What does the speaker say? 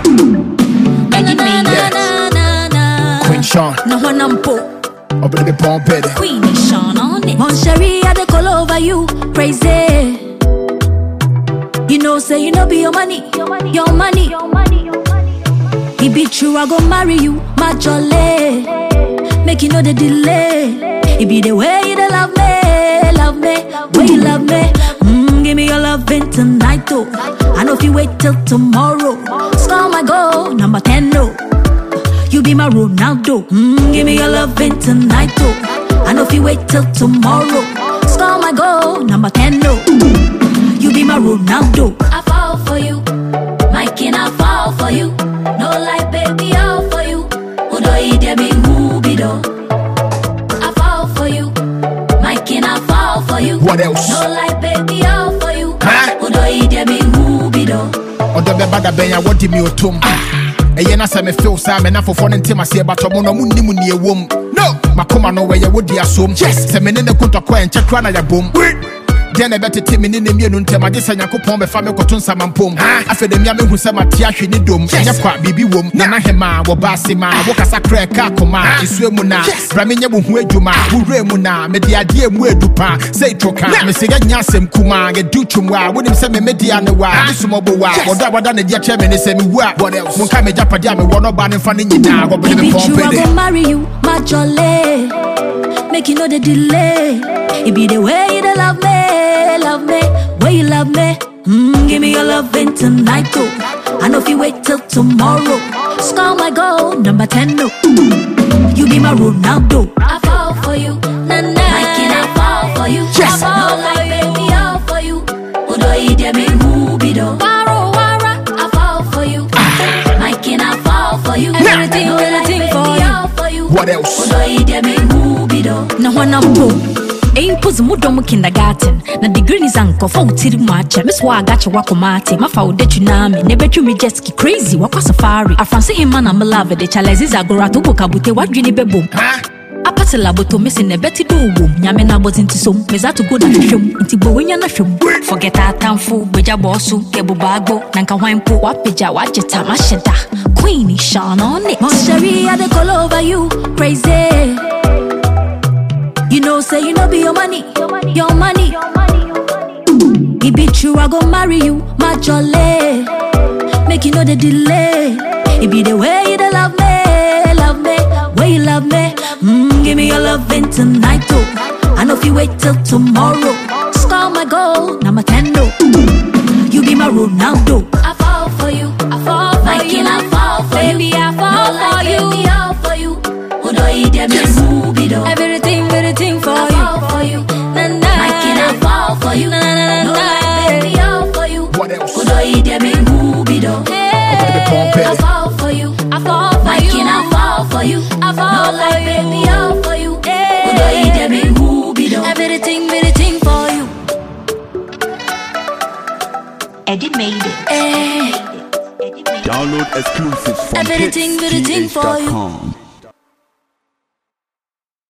Eddie made it. na, na, na. Queen Sean, Na wana mpo. open the bomb better. Queen Sean on it. Mon chéri, I dey call over you, crazy. You know, say you know be your money, your money. It be true, I go marry you, my jolly. Make you know the delay. It be the way you dey love me, love me, way you love me. Mm, give me your loving tonight, though. I know if you wait till tomorrow, score my goal, number ten, no. You be my Ronaldo. Mm, give me your loving tonight, oh. I know if you wait till tomorrow, score my goal, number 10, no. You be my Ronaldo. I fall for you, my king, I fall for you. No lie, baby, all for you. Udo ide me hubido. I fall for you, my king, I fall for you. What else? No lie, baby, all for you. Huh? Udo ide me hubido. ɔdɔ bɛba da bɛn a wɔde mi otom ɛyɛ na sɛ mefew saa mɛ na fofoɔ no ntem aseɛ batɔ mo no ɔmo nnim ne ɛwom no makoma no wɔyɛ wodi asom yes sɛ mene ne kontɔkɔ ɛ nkyɛ kora na yɛbom deɛ na ɛbɛtete me ne ne mmienu ntam agye sɛ nyankopɔn bɛfa me kɔto nsamampom afei da mia mehu sɛ mate ahwe ne dom ɛnyɛ kwa biribi wom nana hema wɔba ase ma wokasa korɛ ka akoma ɛsua mu na bra menyɛ wo ho adwuma worɛ mu na mede adeɛ mu adu pa sɛ ɛtwo ka mesɛ yɛnya asɛm kuma yɛdu twom a wonim sɛ memedea ne wa ne somɔbo wa wɔdɔ a wɔda ne deɛ kyerɛ me ne sɛ mewu a monka megyapadeɛ a mewɔ no ɔba ne mfa no nyinaa wɔbɛde It me be true, I pɔmpɛde go marry you, my jolly. Make you know the delay. It be the way you dey love me, love me, way you love me. Mm, give me your loving tonight, though. I know if you wait till tomorrow, score my goal, number 10, no. You be my Ronaldo. I fall for you, na na. My king, I fall for you. Yes. I fall like baby, all for you. Udo ide me hubido. Waro wara, I fall for you. My king, I fall for you. Everything, everything for you. What else? Udo ide me hubido. na hwana mpo ɛmpozi mu dɔm kindergarten na degree ni sɛ nkɔfa wo tiri mu akyɛ me so waagakye woakɔma ate mafa wo datwi naa me na ɛbɛtwi me jetski crazy wakɔ safari afranse hema na melave de chalese zagorato bo kabute woadwene bɛbom apate laboto mesi na ɛbɛte do wom nyame no abɔdze nti som meza to go na hwehwɛm nti bɔwenya no hwɛm forget atamfo bagya bɔɔ so kɛbobaagbo na nka hwan mpo woapagya woagye ta mahyɛ da queen Sean on it Mon chéri, I dey call over you, crazy. You know, say you know be your money, your money. It be true, I go marry you, my jolly. Make you know the delay. It be the way you dey love me, love me, way you love me. Mm, give me your loving tonight, oh. I know if you wait till tomorrow, score my goal, number 10, no. You be my Ronaldo. I fall for you. I fall for my you. King, I fall for baby, you. I fall no, for you. Baby, all for you. Udo ide me hubido. Everything, everything for I you. I fall for you. Na na. My king, I fall for you. Na na na na. No, like baby, all for you. What else? Udo ide me hubido. the pump, I baby. fall for you. I fall for my you. My king, I fall for you. I fall no, like baby, all for you. Udo ide me hubido. Everything, everything for you. Eddie made it Eh. Eddie made it Download exclusives from Everything, everything for you. hitsgh.com.